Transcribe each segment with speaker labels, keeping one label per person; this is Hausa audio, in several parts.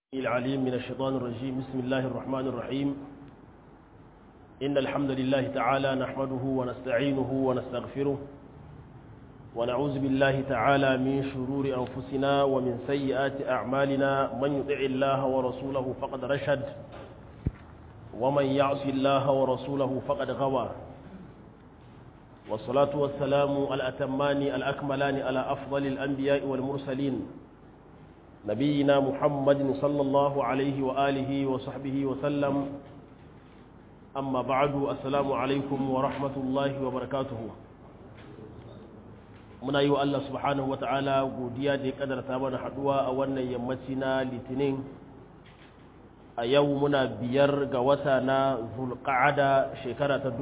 Speaker 1: العليم من الشيطان الرجيم بسم الله الرحمن الرحيم إن الحمد لله تعالى نحمده ونستعينه ونستغفره ونعوذ بالله تعالى من شرور أنفسنا ومن سيئات أعمالنا من يطع الله ورسوله فقد رشد ومن يعص الله ورسوله فقد غوى والصلاة والسلام الأتمان الأكملان على أفضل الأنبياء والمرسلين نبينا محمد صلى الله عليه وآله وصحبه وسلم أما بعد السلام عليكم ورحمة الله وبركاته muna yi wa Allah subhanahu wata'ala godiya da ya kadarta mana haduwa a wannan yammaci na litinin a yau muna biyar ga wata na zulqa'ada shekara ta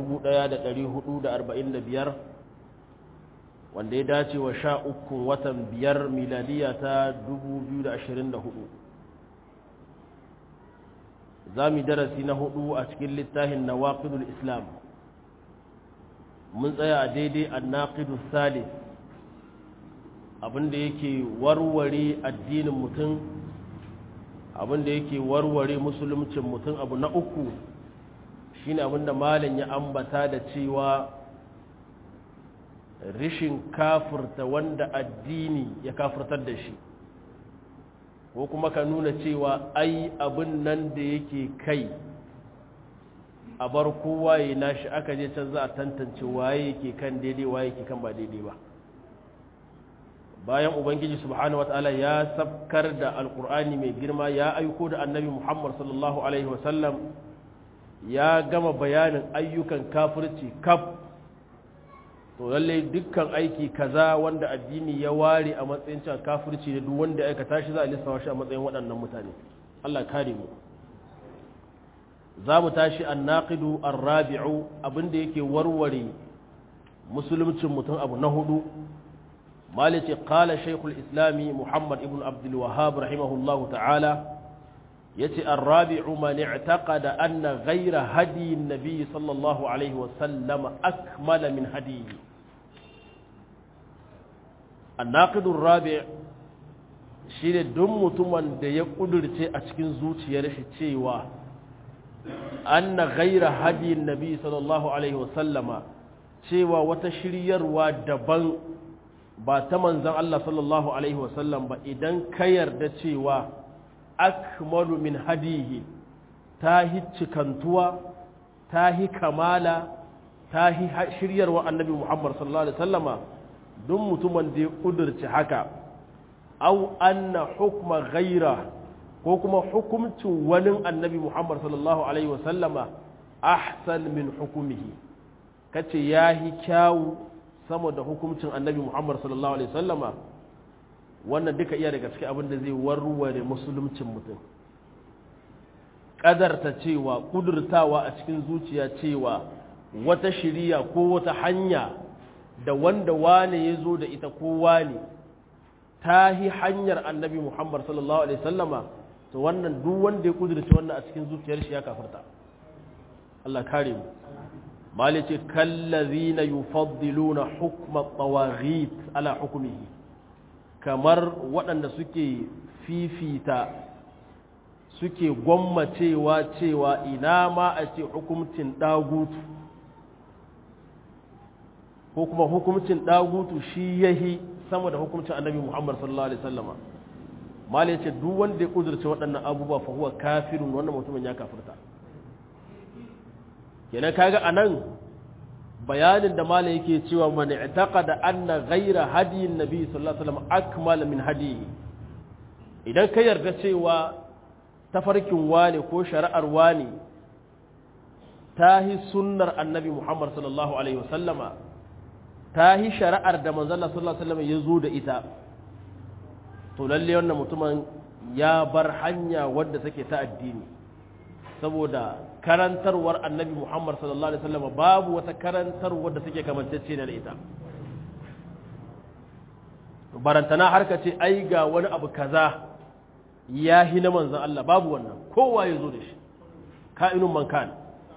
Speaker 1: 1445 wanda ya dace wa sha uku watan biyar miladiya ta 2024 za mu darasi na hudu a cikin littafin na waƙidul islam mun tsaya a daidai a naƙidul salis abinda yake warware addinin mutum abinda yake warware musulumcin mutum abu na uku shine abinda malam ya ambata da cewa rishin kafirta wanda addini ya kafirtar da shi ko kuma ka nuna cewa ai abin nan da yake kai a bar kowa ya nashi aka je can za a tantance waye yake kan daidai waye yake kan ba daidai ba bayan ubangiji subhanahu wataala ya sabkar da alkur'ani mai girma ya aiko da annabi muhammad sallallahu alaihi wasallam ya gama bayanin ayyukan kafirci kaf to lallai dukkan aiki kaza wanda addini ya ware a matsayin cewa kafirci da duk wanda ya aikata shi za a lissafa shi a matsayin waɗannan mutane Allah kare mu za mu tashi annaqidu arrabi'u abinda yake warware musulmcin mutum abu na hudu malice qala shaykhul islami muhammad ibn abdul wahhab rahimahullahu ta'ala yace arrabi'u man i'taqada anna ghayra hadi an-nabi sallallahu alaihi wa sallam akmala min hadihi annaqidu arrabi' shine duk mutumin da ya kudurce a cikin zuciyar shi cewa anna ghayra hadi an-nabi sallallahu alaihi wa sallama cewa wata shiryarwa daban ba ta manzon Allah sallallahu alaihi wa sallam ba idan ka yarda cewa akmalu min hadihi ta hi cikantuwa ta hi kamala ta hi shiryarwa annabi Muhammad sallallahu alaihi wasallama duk mutumin da ya kudurci haka au anna hukma ghaira ko kuma hukumcin wani annabi Muhammad sallallahu alaihi wasallama ahsan min hukumihi kace yahi kyawu sama da hukumcin annabi Muhammad sallallahu alaihi wasallama wannan duka iya daga cikin abin da zai warware musuluncin mutum ƙadarta cewa ƙudurtawa a cikin zuciya cewa wata shiriya ko wata hanya da wanda wane ya zo da ita ko wane ta yi hanyar annabi muhammad sallallahu alaihi sallama to wannan duk wanda ya ƙudurta wannan a cikin zuciyar shi ya kafarta Allah kare mu malice kallazina yufaddiluna hukma tawaghit ala hukmihi kamar waɗanda suke fifita suke gwammacewa cewa ina ma a ce hukumcin ɗagutu ko kuma hukumcin ɗagutu shi yahi sama da hukumcin annabi muhammad sallallahu alaihi sallama mali ya ce duk wanda ya ƙudurce waɗannan abubuwa fa huwa kafirun wannan mutumin ya kafirta kenan kaga a nan bayanin da malam yake cewa man i'taqada anna ghayra hadiyin nabi sallallahu alaihi wasallam akmal min hadiyi idan ka yarda cewa tafarkin wani ko shari'ar wani tahi sunnar annabi Muhammad sallallahu alaihi wasallama tahi shari'ar da manzon Allah sallallahu alaihi wasallam ya zo da ita to lalle wannan mutumin ya bar hanya wadda take ta addini saboda karantarwar annabi Muhammad sallallahu Alaihi wasallam babu wata karantarwar da take kamantacce da ita barantana har ka ce ai ga wani abu kaza ya hi na manzan Allah babu wannan kowa ya zo da shi ka'inun man kan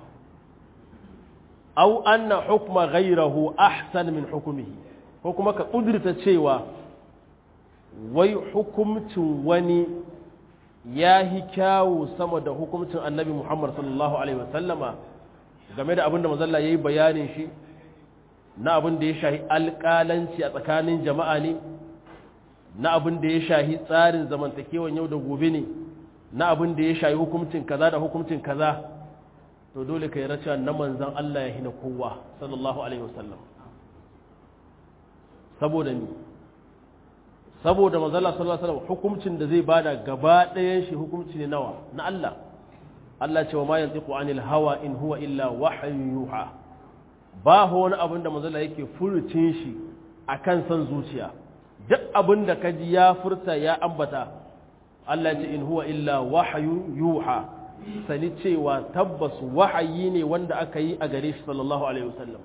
Speaker 1: au anna hukma ghayrahu ahsan min hukmihi ko kuma ka kudurta cewa wai hukumcin wani ya hi kyawu sama da hukuncin annabi Muhammad sallallahu alaihi wasallama game da abin da mazalla ya yi bayanin shi na abin da ya shahi alƙalanci a tsakanin jama'a ne na abin da ya shahi tsarin zamantakewan yau da gobe ne na abin da ya shahi hukuncin kaza da hukuncin kaza to dole ka yi racewa na manzan Allah ya hina kowa sallallahu alaihi wasallam saboda ni saboda manzala sallallahu alaihi wasallam hukuncin da zai bada gaba ɗayan shi hukunci ne nawa na Allah Allah ce wa ma yantiqu anil hawa in huwa illa wahyun yuha ba wani abin da manzala yake furucin shi akan san zuciya duk abin da kaji ya furta ya ambata Allah ce in huwa illa wahyun yuha sani cewa tabbas wahayi ne wanda aka yi a gare shi sallallahu alaihi wasallam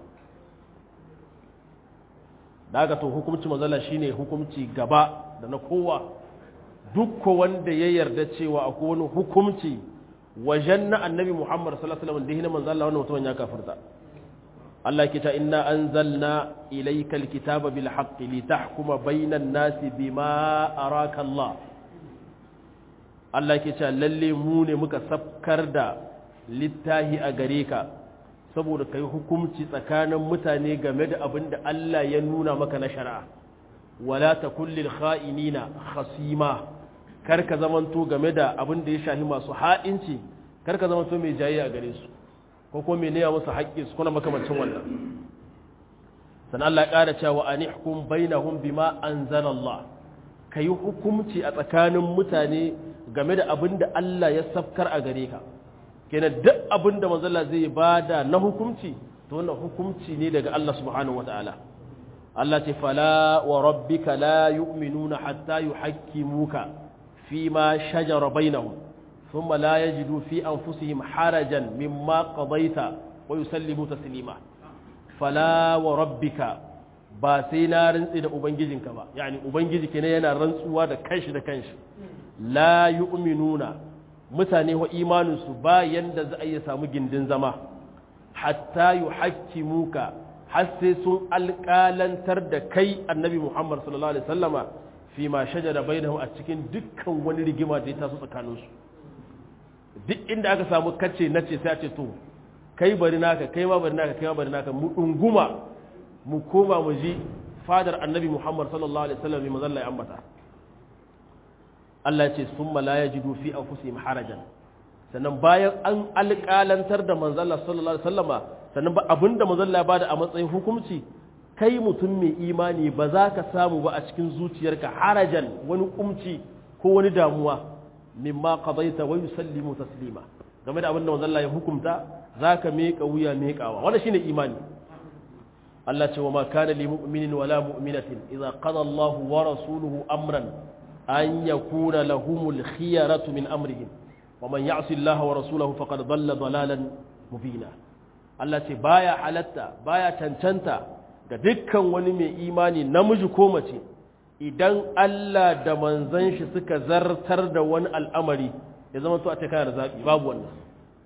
Speaker 1: daga to hukumci mazala shine hukumci gaba da na kowa duk wanda ya yarda cewa akwai wani hukumci wajen na annabi Muhammad sallallahu alaihi wasallam da hina manzo Allah wannan mutumin ya kafirta Allah kita inna anzalna ilayka alkitaba bil haqqi litahkuma bainan nasi bima araka Allah Allah ke cewa lalle mu ne muka sabkar da littahi a gare ka saboda kai hukunci tsakanin mutane game da abin da Allah ya nuna maka na shari'a wala takul lil kha'inina khasima kar ka zamanto game da abin da ya shahi masu ha'inci kar ka zamanto mai jayi a gare su ko kuma mai naya musu haƙƙi su kuna makamancin wannan sannan Allah ya ƙara cewa anihkum bainahum bima anzalallah kayi hukunci a tsakanin mutane game da abin da Allah ya safkar a gare ka kenan duk abin da manzala zai bada na hukunci to wannan hukunci ne daga Allah subhanahu wataala Allah ce fala wa rabbika la yu'minuna hatta yuhakkimuka fima shajara bainahum thumma la yajidu fi anfusihim harajan mimma qadaita wa yusallimu taslima fala wa rabbika ba sai na rantsi da ubangijinka ba yani ubangiji kenan yana rantsuwa da kanshi da kanshi la yu'minuna mutane wa imaninsu ba yanda za a iya samu gindin zama hatta yuhakkimuka har sai sun alƙalantar da kai annabi Muhammad sallallahu alaihi wasallama fi ma shajara bainahum a cikin dukkan wani rigima da ya taso tsakaninsu duk inda aka samu kace nace sai a ce to kai bari naka kai ma bari naka kai ma bari naka mu dunguma mu koma mu ji fadar annabi Muhammad sallallahu alaihi wasallam mai mazalla ya ambata Allah ce sun la ya jidu fi anfusihim harajan sannan bayan an alƙalantar da manzalla sallallahu alaihi wasallama sannan ba abinda manzalla ya bada a matsayin hukunci kai mutum mai imani ba za ka samu ba a cikin zuciyarka harajan wani kumci ko wani damuwa mimma qadaita wa yusallimu taslima game da abinda manzalla ya hukunta zaka meka wuya mekawa wannan shine imani Allah ce wa ma kana li mu'minin wala mu'minatin idza qada Allahu wa rasuluhu amran أن يكون لهم الخيرة من أمرهم ومن يعص الله ورسوله فقد ضل ضلالا مبينا Allah ce baya halatta baya cancanta ga dukkan wani mai imani namiji ko mace idan Allah da manzon shi suka zartar da wani al'amari ya zama to a ce kana da zabi babu wannan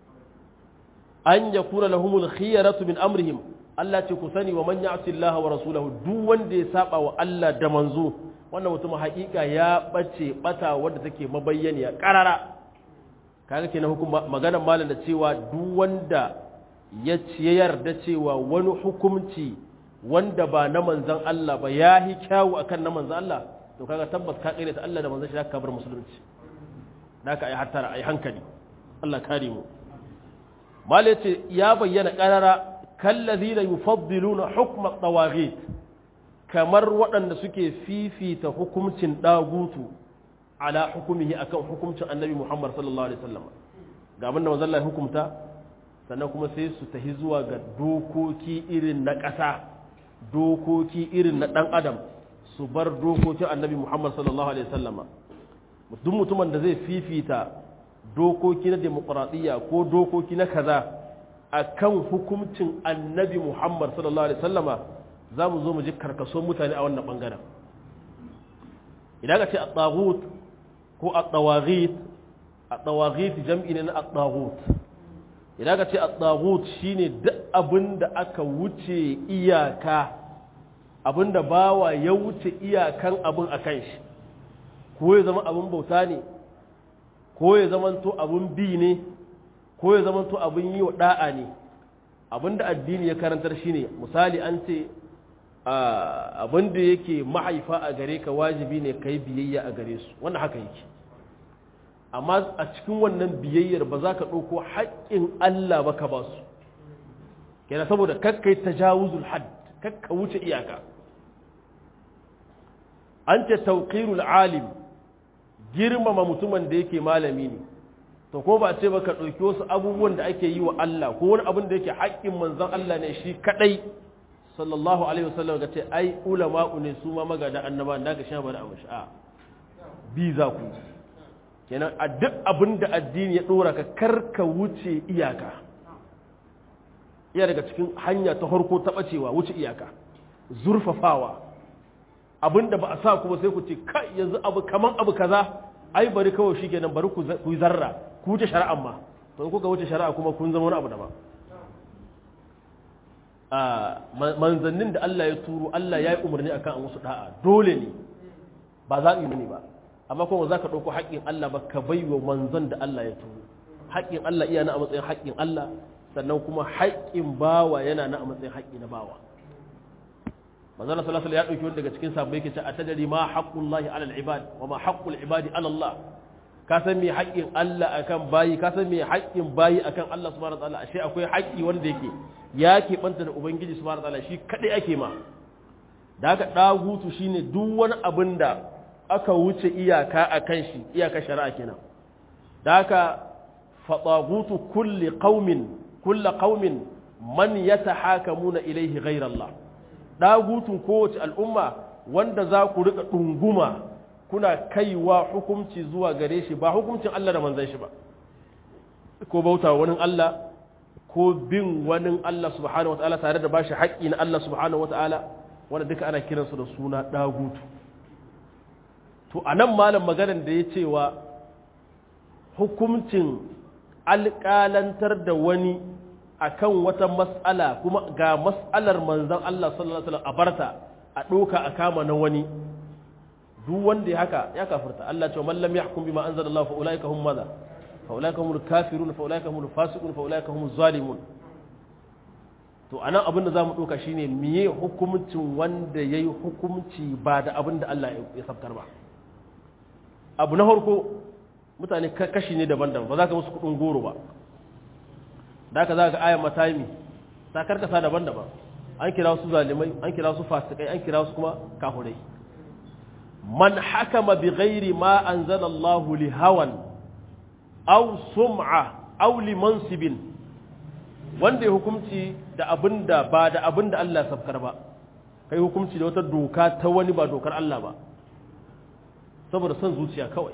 Speaker 1: an yakuna lahumul khiyaratu min amrihim Allah ce ku sani wa man ya'si Allah wa rasulahu duk wanda ya saba wa Allah da manzo wannan mutum haƙiƙa ya ɓace ɓata wadda take mabayyaniya ƙarara kaga kenan hukum maganar malam da cewa duk wanda ya yarda cewa wani hukumci wanda ba na manzan Allah ba ya yi kyawu akan na manzan Allah to kaga tabbas ka kire ta Allah da manzan shi ka bar musulunci da ka ai hattara ai hankali Allah kare mu malai ce ya bayyana ƙarara kallazina yufaddiluna hukma tawaghit kamar waɗanda suke fifita hukumcin ɗagutu ala hukumihi akan hukumcin annabi Muhammad sallallahu alaihi wasallam ga abin da manzon Allah hukumta sannan kuma sai su tahi zuwa ga dokoki irin na ƙasa dokoki irin na ɗan adam su bar dokokin annabi Muhammad sallallahu alaihi wasallam duk mutumin da zai fifita dokoki na demokradiyya ko dokoki na kaza akan hukumcin annabi Muhammad sallallahu alaihi wasallama za mu zo mu ji karkason mutane a wannan ɓangaren idan ka ce a tsagut ko a tsawagit a tsawagit jam'i ne na a tsagut idan ka ce a tsagut shi ne duk abin da aka wuce iyaka abin da bawa ya wuce iyakan abin a kan shi ko ya zama abin bauta ne ko ya zamanto abun bi ne ko ya zamanto abun yi wa da'a ne abin da addini ya karantar shine misali an ce abin da yake mahaifa a gare ka wajibi ne ka yi biyayya a gare su wannan haka yake amma a cikin wannan biyayyar ba za ka ɗauko haƙƙin Allah ba ka ba su kenan saboda kakkai tajawuzul had kakka wuce iyaka an ce tauqirul alim girmama mutumin da yake malami ne to ko ba ce ba ka ɗauki wasu abubuwan da ake yi wa Allah ko wani abin da yake haƙƙin manzon Allah ne shi kaɗai sallallahu alaihi wasallam ga ce ai ulama'u ne su ma magada annaba da ka sha bada abu sha'a bi za ku kenan a duk abin da addini ya ɗora ka karka wuce iyaka iya daga cikin hanya ta harko ta ɓacewa wuce iyaka zurfafawa abin da ba a sa ku ba sai ku ce kai yanzu abu kaman abu kaza ai bari kawai shi kenan bari ku yi zarra ku wuce shari'an ma to in kuka wuce shari'a kuma kun zama wani abu daban a manzannin da Allah ya turo Allah ya yi umarni akan an musu da'a dole ne ba za ne ba amma kuma za ka ɗauko haƙƙin Allah ba ka bai wa manzan da Allah ya turo haƙƙin Allah iya na a matsayin haƙƙin Allah sannan kuma haƙƙin bawa yana na a matsayin haƙƙi na bawa manzana sallallahu ya ɗauki wani daga cikin sabbai ke ce a tadari ma haqqullahi alal ibad wa ma haqqul ibadi ala Allah ka san me haƙƙin Allah akan bayi ka san me haƙƙin bayi akan Allah subhanahu wa ta'ala ashe akwai haƙƙi wanda yake ya keɓanta da ubangiji subhanahu wa ta'ala shi kadai ake ma da haka dagutu shine duk wani abin da aka wuce iyaka akan shi iyaka shari'a kenan da haka fatagutu kulli qaumin kulli qaumin man yatahakamuna ilayhi ghayra Allah dagutun kowace al'umma wanda za ku rika ɗunguma kuna kaiwa hukumci zuwa gare shi ba hukumcin Allah da manzan shi ba ko bauta wani Allah ko bin wani Allah subhanahu wata'ala tare da bashi haƙƙi na Allah subhanahu wata'ala wanda duka ana kiransu da suna dagutu to a nan malam maganar da ya cewa hukumcin alƙalantar da wani akan wata mas'ala kuma ga mas'alar manzon Allah sallallahu alaihi wasallam a barta a doka a kama na wani duk wanda ya haka ya kafirta Allah ce man lam yahkum bima anzalallahu fa ulaika hum madha fa ulaika humul kafirun fa ulaika humul fasiqun fa ulaika humuz zalimun to anan abin da zamu doka shine miye hukuncin wanda yayi hukunci ba da abin da Allah ya sabtar ba abu na farko mutane kashi ne daban-daban ba za ka musu kudin goro ba da ka za ka ayan matami ta karkasa daban-daban an kira su zalimai an kira su fasikai an kira su kuma kafurai man hakama bi ghairi ma anzala Allah li hawan aw sum'a aw li mansibin wanda ya hukunci da abinda ba da abinda Allah sabkar ba kai hukunci da wata doka ta wani ba dokar Allah ba saboda son zuciya kawai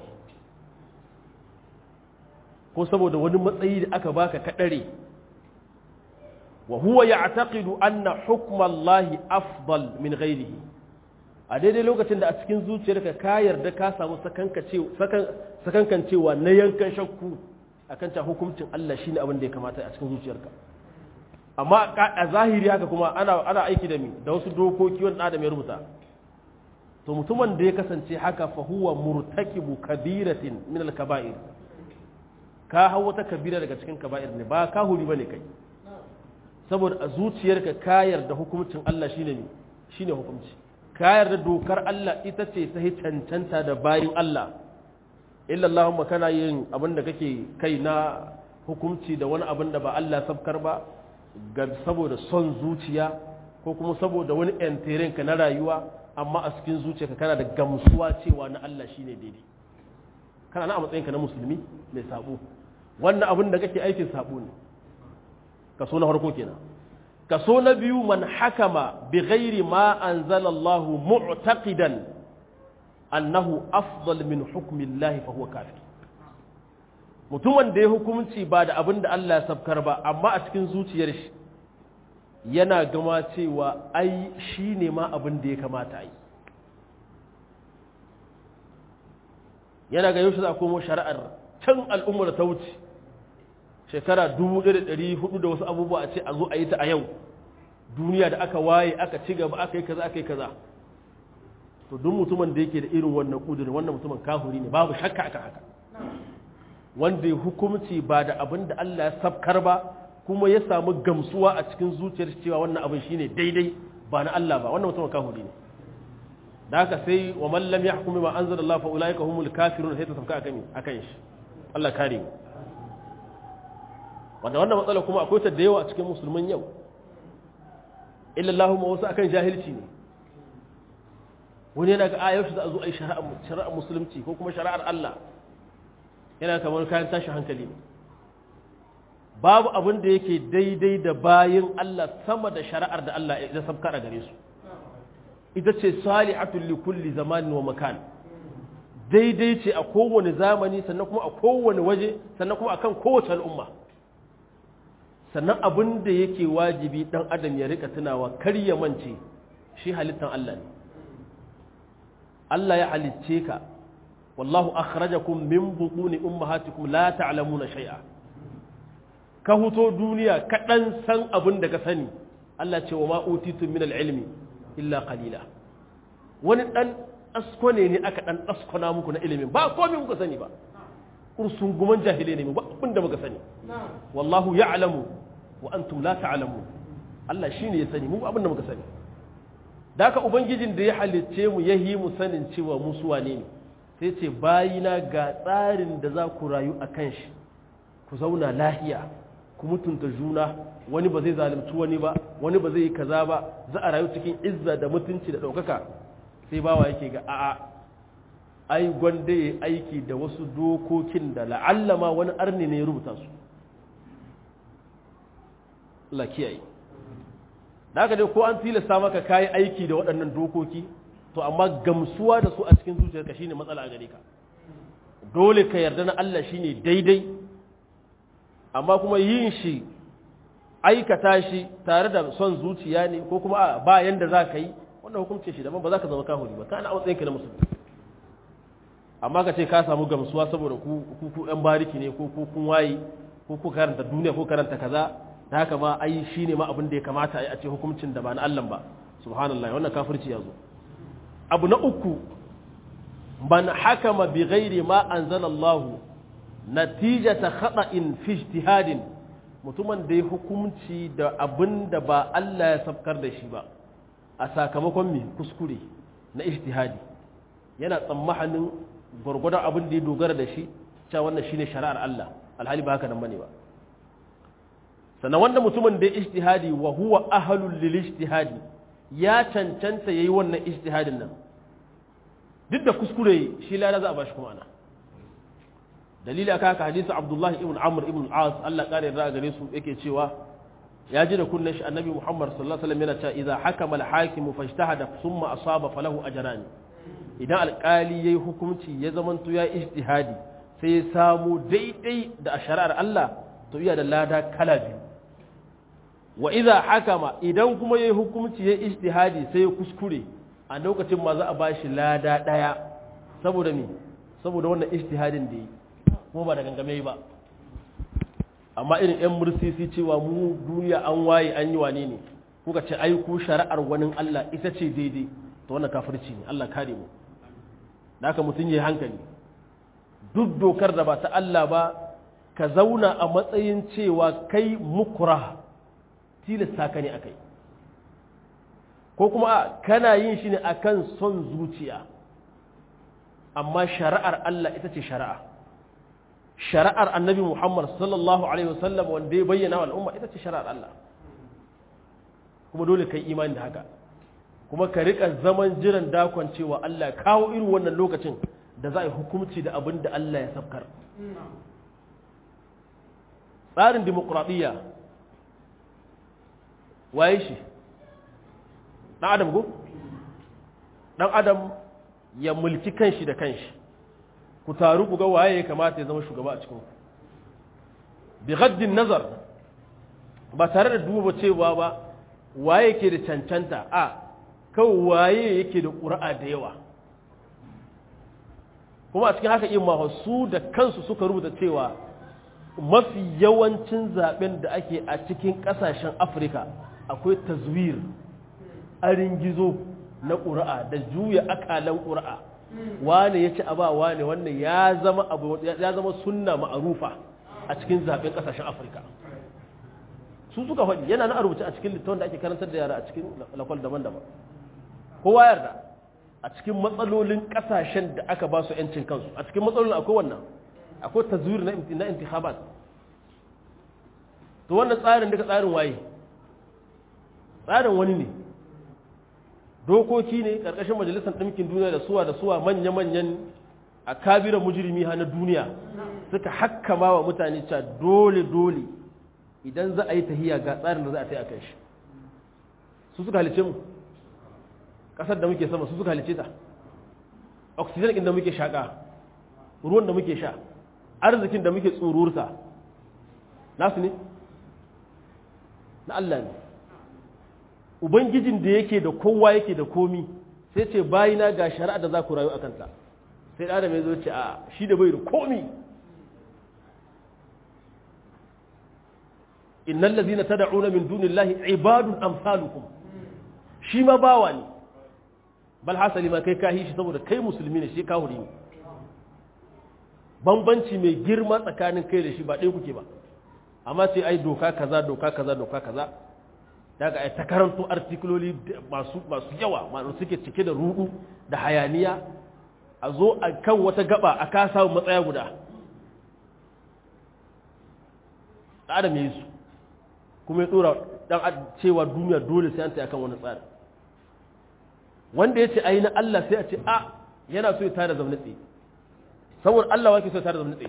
Speaker 1: ko saboda wani matsayi da aka baka kadare wa huwa ya'taqidu anna hukma Allah afdal min ghairihi a daidai lokacin da a cikin zuciyarka ka yarda ka samu sakankancewa na yankan shakku akan ta hukuncin Allah shine abin da ya kamata a cikin zuciyarka amma a zahiri haka kuma ana ana aiki da mi da wasu dokoki wanda Adam ya rubuta to mutumin da ya kasance haka fa huwa murtakibu kabiratin min al-kaba'ir ka hau wata kabira daga cikin kaba'ir ne ba ka huri bane kai saboda a zuciyarka ka yarda hukuncin Allah shine ne shine hukunci ka yarda dokar Allah ita ce ta cancanta da bayin Allah illa Allahumma kana yin abin da kake kai na hukunci da wani abin da ba Allah sabkar ba ga saboda son zuciya ko kuma saboda wani enteren ka na rayuwa amma a cikin zuciyarka kana da gamsuwa cewa na Allah shine daidai kana na a matsayinka na musulmi mai sabo wannan abin da kake aikin sabo ne kaso na farko kenan kaso na biyu man hakama bi ghairi ma anzala Allah mu'taqidan annahu afdal min hukmi Allah fa huwa kafir mutumin da ya hukunci ba da abin da Allah ya sabkar ba amma a cikin zuciyar shi yana gama cewa ai shine ma abin da ya kamata ai yana ga yaushe za a komo shari'ar can al'ummar ta wuce shekara 1400 da wasu abubuwa a ce a zo a yi ta a yau duniya da aka waye aka ci gaba aka yi kaza aka yi kaza to duk mutumin da yake da irin wannan kudurin wannan mutumin kafiri ne babu shakka akan haka wanda ya hukumci ba da abin da Allah ya sabkar ba kuma ya samu gamsuwa a cikin zuciyar cewa wannan abin shine daidai ba na Allah ba wannan mutum kafiri ne da haka sai wa man lam yahkum bima anzalallahu fa ulaika humul kafirun sai ta sabka akan akan shi Allah kare mu wanda wannan matsala kuma akwai ta da yawa a cikin musulman yau illa Allahumma wasu akan jahilci ne wani yana ga ayar za a zo a yi shari'ar musulunci ko kuma shari'ar Allah yana kamar kayan tashi hankali ne babu abin da yake daidai da bayin Allah sama da shari'ar da Allah ya sabkar a gare su ita ce salihatul li kulli zamanin wa makan daidai ce a kowane zamani sannan kuma a kowane waje sannan kuma akan kowace al'umma sannan abin da yake wajibi dan adam ya rika tunawa kar ya mance shi halittan Allah ne Allah ya halicce ka wallahu akhrajakum min butuni ummahatikum la ta'lamuna shay'a ka huto duniya ka dan san abin da ka sani Allah ce wa ma utitu min al-ilmi illa qalila wani dan askone ne aka dan askona muku na ilimin ba komai muka sani ba kursun guman jahile ne ba abin da muka sani wallahu ya'lamu wa antum la ta'lamun Allah shine ya sani mu abin da muka sani da haka ubangijin da ya halicce mu ya yi mu sanin cewa mu su wane ne sai ce bayina ga tsarin da za ku rayu a kan shi ku zauna lahiya ku mutunta juna wani ba zai zalunci wani ba wani ba zai yi kaza ba za a rayu cikin izza da mutunci da ɗaukaka sai bawa yake ga a'a ai gwanda ya aiki da wasu dokokin da la'allama wani arni ne ya rubuta su Allah kiyaye da haka dai ko an tilasta maka kayi aiki da waɗannan dokoki to amma gamsuwa da su a cikin zuciyarka shine matsala a gare ka dole ka yarda na Allah shine daidai amma kuma yin shi aikata shi tare da son zuciya ne ko kuma a ba yanda za ka yi wannan hukunce shi daban ba za ka zama kahuri ba kana a matsayin ka na musulmi amma ka ce ka samu gamsuwa saboda ku ku yan bariki ne ko kun waye ko ku karanta duniya ko karanta kaza da haka ma ai shi ne ma abin da ya kamata a ce hukuncin da ba na Allah ba subhanallah wannan kafirci ya zo abu na uku man hakama bi ghairi ma anzala Allah natijata khata'in fi ijtihadin mutumin da ya hukunci da abin da ba Allah ya sabkar da shi ba a sakamakon mai kuskure na ijtihadi yana tsammanin gwargwadon abin da ya dogara da shi cewa wannan shine shari'ar Allah alhali ba haka nan bane ba sannan wanda mutumin da ya ijtihadi wa huwa ahlul lil ijtihadi ya cancanta yayi wannan ijtihadin nan duk da kuskure shi lada za a bashi kuma ana dalili aka haka hadisi Abdullah ibn Amr ibn As Allah kare da gare su yake cewa ya ji da kunnen shi annabi Muhammad sallallahu alaihi wasallam yana cewa idza hakama al-hakimu fajtahada thumma asaba falahu ajran idan alkali yayi hukunci ya zamanto ya ijtihadi sai ya samu daidai da shari'ar Allah to iya da lada kala biyu wa idza hakama idan kuma yayi hukunci ya ijtihadi sai ya kuskure a lokacin ma za a bashi lada daya saboda me saboda wannan ijtihadin da yi kuma ba da gangame ba amma irin yan mursisi cewa mu duniya an waye an yi wane ne kuka ce ai ku shari'ar wani Allah ita ce daidai to wannan kafirci ne Allah kare mu da haka mutum yayi hankali duk dokar da ba ta Allah ba ka zauna a matsayin cewa kai mukura tilasta ka ne a kai ko kuma kana yin shi ne akan son zuciya amma shari'ar Allah ita ce shari'a shari'ar annabi Muhammad sallallahu alaihi wasallam wanda ya bayyana wa al'umma ita ce shari'ar Allah kuma dole kai imani da haka kuma ka rika zaman jiran dakon cewa Allah kawo irin wannan lokacin da za a yi hukumci da abin da Allah ya sabkar tsarin dimokuraɗiyya waye shi ɗan adam go ɗan adam ya mulki kanshi da kanshi ku taru ku ga waye ya kamata ya zama shugaba a cikin bi gaddin nazar ba tare da duba cewa ba waye ke da cancanta a kawai waye yake da ƙura'a da yawa kuma a cikin haka yin su da kansu suka rubuta cewa mafi yawancin zaben da ake a cikin ƙasashen afirka akwai tazwir arin gizo na ƙura'a da juya akalan ƙura'a wane ya ci a ba wane wannan ya zama abu ya zama sunna ma'arufa a cikin zaben kasashen afirka su suka faɗi yana na rubuce a cikin littafin da ake karantar da yara a cikin lakwal daban-daban kowa yarda a cikin matsalolin kasashen da aka ba su 'yancin kansu a cikin matsalolin akwai wannan akwai tazwir na intikhabat to wannan tsarin daga tsarin waye tsarin wani ne dokoki ne ƙarƙashin majalisar ɗinkin duniya da suwa da suwa manya-manyan a kabiran mujirmi na duniya suka hakkama wa mutane cewa dole-dole idan za a yi tahiya ga tsarin da za a ta yi a kan shi su suka halice mu ƙasar da muke sama su suka halice ta oxygen ɗin da muke shaƙa ruwan da muke sha arzikin da muke tsururta nasu ne na Allah ne ubangijin da yake da kowa yake da komi sai ce bayina ga shari'a da za ku rayu a kanta sai da mai zo ce a shi da bai da komi innal ladzina tad'una min dunillahi ibadun amsalukum shi ma bawa ne bal hasali ma kai kahi shi saboda kai musulmi ne shi kahuri ne bambanci mai girma tsakanin kai da shi ba ɗaya kuke ba amma sai ai doka kaza doka kaza doka kaza daga ai ta karanto artikuloli masu masu yawa masu suke cike da rudu da hayaniya a zo a kan wata gaba a ka samu matsaya guda adam yi su kuma ya tsora dan cewa duniya dole sai an ta akan wani tsari wanda ya ce ai na Allah sai a ce a yana so ya tada zaune tsaye saboda Allah wake so ya tada zaune tsaye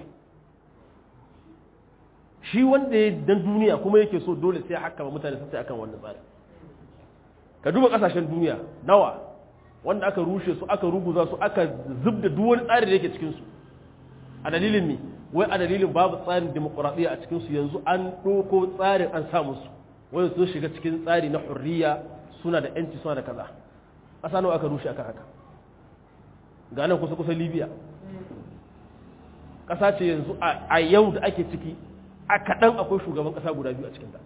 Speaker 1: shi wanda ya dan duniya kuma yake so dole sai haka ba mutane sun sai akan wannan tsari ka duba kasashen duniya nawa wanda aka rushe su aka ruguza su aka zubda duk wani tsari da yake cikin su a dalilin ne wai a dalilin babu tsarin demokuraɗiyya a cikin su yanzu an ɗauko tsarin an sa musu wai su shiga cikin tsari na hurriya suna da yanci suna da kaza ƙasa nawa aka rushe akan haka ga nan kusa kusa libya ƙasa ce yanzu a yau da ake ciki a kaɗan akwai shugaban ƙasa guda biyu a cikinta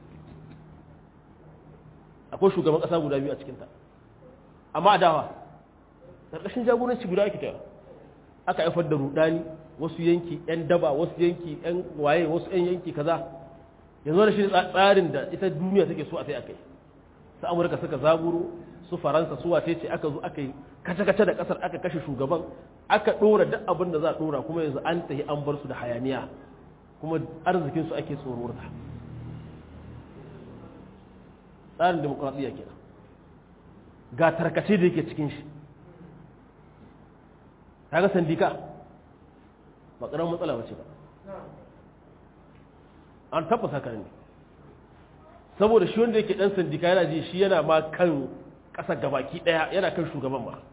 Speaker 1: akwai shugaban ƙasa guda biyu a cikinta amma a dawa ƙarƙashin jagoranci guda ake tawa aka haifar da rudani wasu yanki 'yan daba wasu yanki 'yan waye wasu 'yan yanki kaza yanzu da shi tsarin da ita duniya take so a sai akai su amurka suka zaburo su faransa su wace ce aka zo aka yi kace-kace da kasar aka kashe shugaban aka ɗora duk abin da za a ɗora kuma yanzu an tafi an bar su da hayaniya kuma arzikinsu ake tsororta tsarin demokuraɗiyya kenan ga tarkace da yake cikin shi ga sandika ba ƙaramin matsala ba ce ba an tabbasa kan ne saboda shi wanda yake ɗan sandika yana ji shi yana ma kan ƙasa gabaki ɗaya yana kan shugaban ba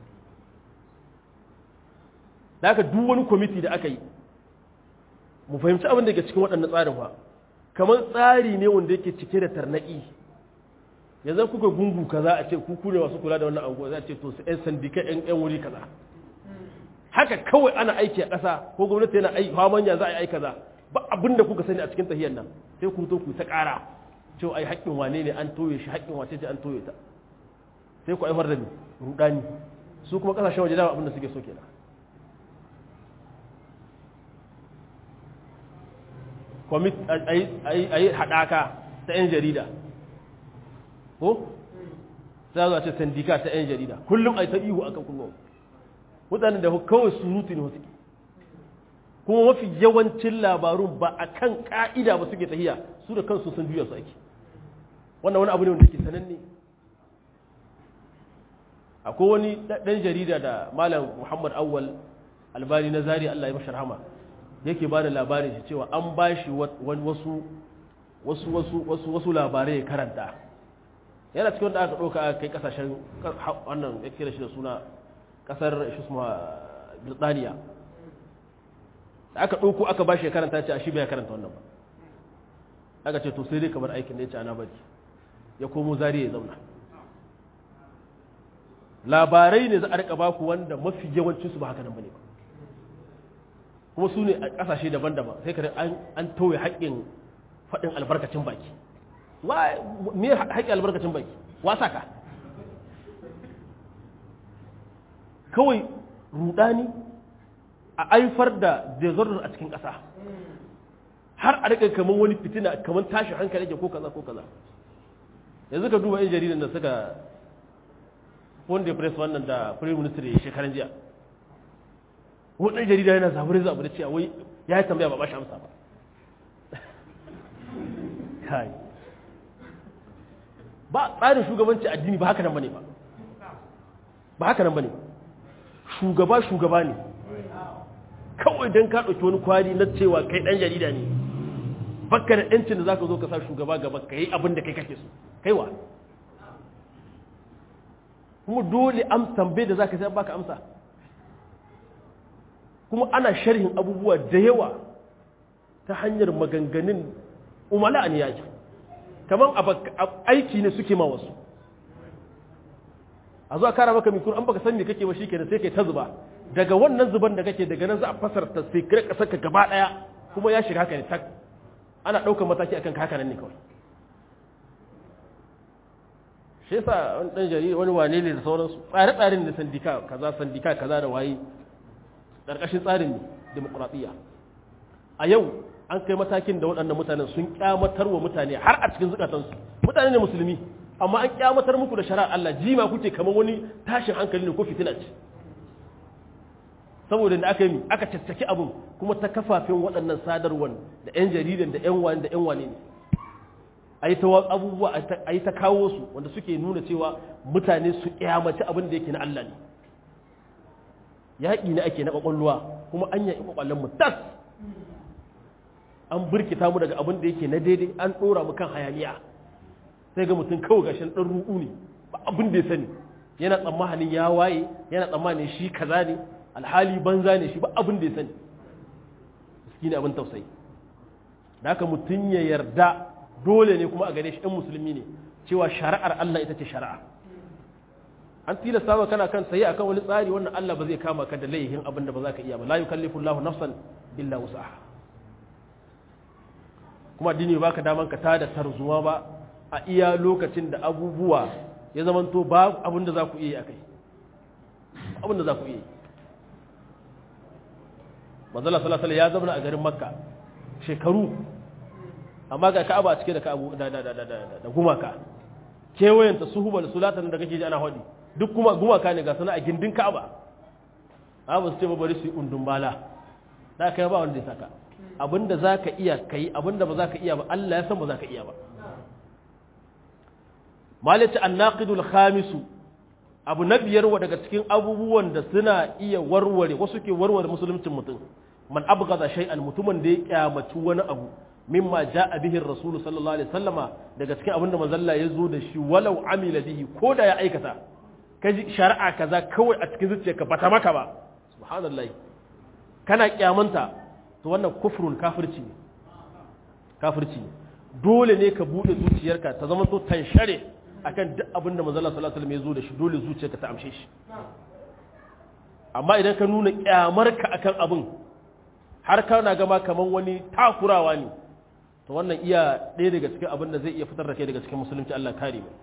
Speaker 1: da aka duk wani kwamiti da aka yi mu fahimci abin da ke cikin waɗannan tsarin ba kamar tsari ne wanda yake cike da tarnaƙi yanzu kuka gungu kaza a ce kuku ne masu kula da wannan anguwa za a ce to su yan sandika yan yan wuri kaza haka kawai ana aiki a ƙasa ko gwamnati yana aiki manya za a yi aiki kaza ba abin da kuka sani a cikin tahiyar nan sai ku to ku ta ƙara cewa ai haƙƙin wane ne an toye shi haƙƙin wace ce an toye ta sai ku aifar da ni rudani su kuma ƙasashen waje dama abin da suke so kenan a yi haɗaka ta 'yan jarida ko? za a ce sandika ta 'yan jarida kullum a yi ta ihu a kan kullum mutanen da kawai surutu ne wasu kuma mafi yawancin labarun ba a kan ƙa'ida ba suke tahiya su da kansu sun juya su ake wannan wani abu ne wanda ke sananne akwai wani ɗan jarida da malam muhammad awwal albani na zari allah ya mashar hama yake ba da labarin shi cewa an ba shi wasu wasu wasu wasu wasu labarai ya karanta yana cikin wanda aka ɗauka aka kai ƙasashen wannan ya kira shi da suna ƙasar shi suma birtaniya da aka ɗauko aka ba shi ya karanta ce a shi bai karanta wannan ba aka ce to sai dai kamar aikin da ya ce ana bari ya komo zari ya zauna labarai ne za a rika baku wanda mafi yawancinsu ba haka nan bane ba kuma su ne a ƙasashe daban-daban sai kare an tauye haƙƙin faɗin albarkacin baki me haƙƙin albarkacin baki wasa ka kawai rudani a aifar da desordin a cikin ƙasa har a rika kamar wani fitina kamar tashi hankali ke ko kaza ko kaza yanzu ka duba yan jaridan da suka wanda press wannan da prime minister ya shekaran jiya wani jarida yana zaɓar zaɓar da cewa wai ya yi tambaya ba ba shi amsa ba kai ba tsarin shugabanci addini ba haka nan bane ba ba haka nan bane shugaba shugaba ne kawai don ka ɗauki wani kwari na cewa kai ɗan jarida ne bakka da ‘yancin da za ka zo ka sa shugaba gaba ka yi abin da kai kake so kaiwa kuma dole amsan bai da za ka sai baka amsa kuma ana sharhin abubuwa da yawa ta hanyar maganganun umala ne yaki kamar aiki ne suke ma wasu a zuwa kara maka mikro an baka san me kake ba shi kenan sai kai ta zuba daga wannan zuban da kake daga nan za a fasarta sai kire kasar ka gaba daya kuma ya shiga haka ne tak ana daukar mataki akan haka nan ne kawai shi yasa wani dan jarida wani wane ne da sauransu tsare-tsaren da sandika kaza sandika kaza da waye ƙarƙashin tsarin demokuraɗiyya a yau an kai matakin da waɗannan mutanen sun kyamatar wa mutane har a cikin zukatansu mutane ne musulmi amma an kyamatar muku da shari'ar Allah jima kuke kamar wani tashin hankali ne ko fitina ce saboda da aka yi aka caccaki abin kuma ta kafafen waɗannan sadarwar da 'yan jaridan da 'yan wani da 'yan wane ne a yi ta abubuwa a yi ta kawo su wanda suke nuna cewa mutane su kyamaci abin da yake na Allah ne yaƙi ne ake na ƙwaƙwalwa kuma an yaƙi ƙwaƙwallon mu tas an birkita mu daga abin da yake na daidai an ɗora mu kan hayaniya sai ga mutum kawai gashin ɗan ruɗu ne ba abin da ya sani yana tsammanin ya waye yana tsammanin shi kaza ne alhali banza ne shi ba abin da ya sani shi ne abin tausayi da haka mutum ya yarda dole ne kuma a gare shi ɗan musulmi ne cewa shari'ar Allah ita ce shari'a an tilasta maka kana kan sayi akan wani tsari wannan Allah ba zai kama ka da laihin abin da ba za ka iya ba la yukallifu Allahu nafsan illa wus'aha kuma addini baka daman ka tada tarzuwa ba a iya lokacin da abubuwa ya zamanto ba abin da za ku iya akai abin da za ku iya manzala sallallahu alaihi ya zama a garin makka shekaru amma ga ka'aba a cike da ka'abu da da da da da gumaka kewayenta suhubal sulatan da kake ji ana hodi duk kuma gumaka ne ga sana a gindin ka'aba ba su ce ba bari su yi undun bala da kai ba wanda ya saka abinda za ka iya ka yi abinda ba za ka iya ba Allah ya san ba za ka iya ba malita annaqidul khamisu abu na biyar wa daga cikin abubuwan da suna iya warware wasu ke warware musuluncin mutum man abghada shay'an mutumin da ya kyamaci wani abu mimma ja'a bihi ar-rasul sallallahu alaihi wasallama daga cikin abinda manzalla ya zo da shi walau amila bihi ko da ya aikata kaji shari'a kaza kawai a cikin zuciyarka bata maka ba subhanallahi kana kyamanta to wannan kufrun kafirci ne kafirci ne dole ne ka bude zuciyarka ta zama to tanshare akan duk abinda manzalla sallallahu alaihi wasallam ya zo da shi dole zuciyarka ta amshe shi amma idan ka nuna kyamarka akan abin har kana gama kaman wani takurawa ne to wannan iya ɗaya daga cikin abin da zai iya fitar da kai daga cikin musulunci Allah kare mu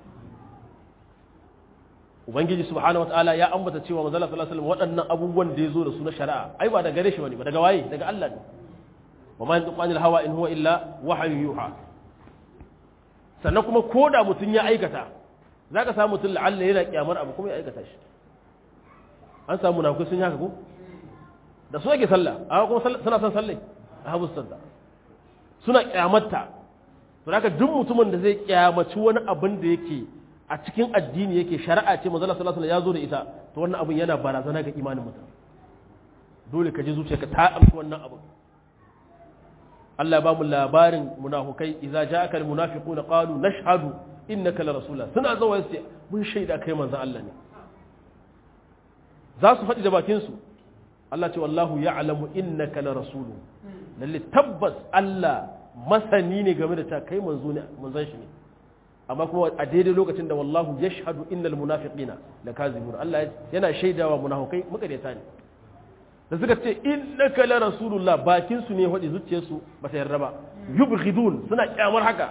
Speaker 1: ubangiji subhanahu wataala ya ambata cewa manzo sallallahu alaihi wasallam waɗannan abubuwan da yazo da su na shari'a ai ba daga gare shi bane ba daga waye daga Allah ne wa ma yantiqu anil hawa in huwa illa wahyu yuha sannan kuma koda mutun ya aikata zaka samu mutun la'alla yana kiyamar abu kuma ya aikata shi an samu munafikai sun yi haka ko da su ake sallah amma kuma suna son sallai a habu sanda suna kyamatta to haka duk mutumin da zai kyamaci wani abin da yake a cikin addini yake shari'a ce manzo sallallahu alaihi ya zo da ita to wannan abin yana barazana ga imanin mutum dole ka ji zuciyarka ta amshi wannan abin Allah ya ba mu labarin munafukai idza ja'aka almunafiquna qalu nashhadu innaka la rasulullah suna zuwa su mun shaida kai manzo Allah ne za su faɗi da bakin su Allah ce wallahu ya'lamu innaka la rasulu lalle tabbas Allah masani ne game da ta kai manzo ne manzon shi ne amma kuma a daidai lokacin da wallahu yashhadu innal munafiqina lakazibun Allah yana shaidawa munafikai makareta ne da suka ce innaka la rasulullah bakin su ne hadi zuciyar su ba ta yarda ba yubghidun suna kyamar haka